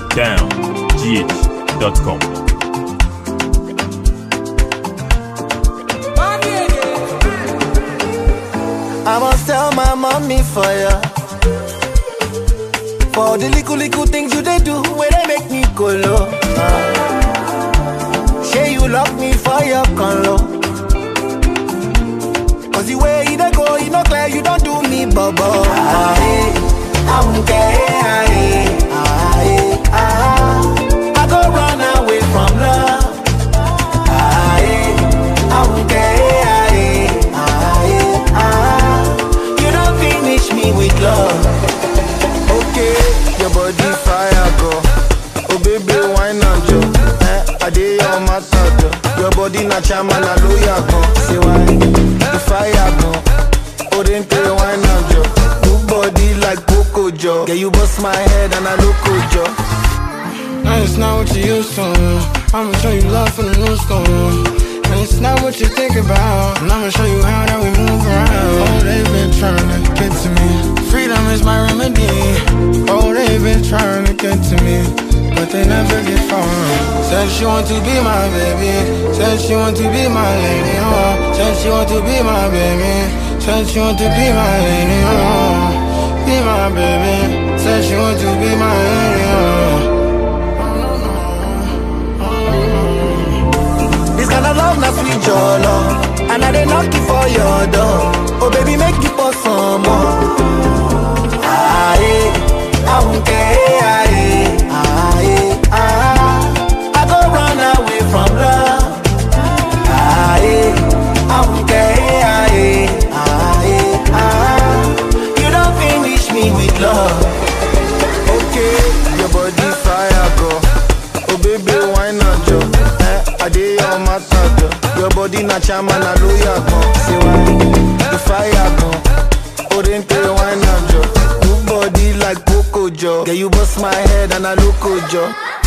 downgh.com. I must tell my mommy for ya. For the little little things you they do, where they make me go low. Uh, say you lock me for your conlo. Cause the way you they go, you know clear, you don't do me bubble. Ah, eh, I won't care. Ah, eh, ah, eh, ah. I go run away from love. Ah, eh, I won't care. Ah, eh, ah, eh, ah. You don't finish me with love. Okay, your body fire go. Oh baby, wine and jo. Eh, I dey your matter jo. Your body na chama na lawyer go. Say why? The fire go. Oh then tell wine and jo. Good body like Coco jo. Yeah, you bust my head and I look jo. And it's not what you used to. I'ma show you love from the new school. And it's not what you think about. And I'ma show you how that we move around. Oh, they've been trying to get to me. Freedom is my remedy. Oh, they've been trying to get to me. But they never get far. Said she want to be my baby. Said she want to be my lady. Oh, said she want to be my baby. Said she want to be my lady. Oh, be my baby. Said she want to be my lady. Oh. This kind of love, not sweet your love. And I they knock you for your door. Oh baby, make you pour some more. Ah, eh, I won't care. Ah, eh, ah, eh, ah. I go run away from love. Ah, eh, I won't care. Ah, eh, ah, eh, ah. You don't finish me with love. Okay, your body fire go. Oh baby, wine and jo. Eh, I dey your matter jo. Your body na chama na lawyer go. Say why? The fire go. Oh then tell wine and jo. Good body like Coco jo. Yeah, you bust my head and I look jo.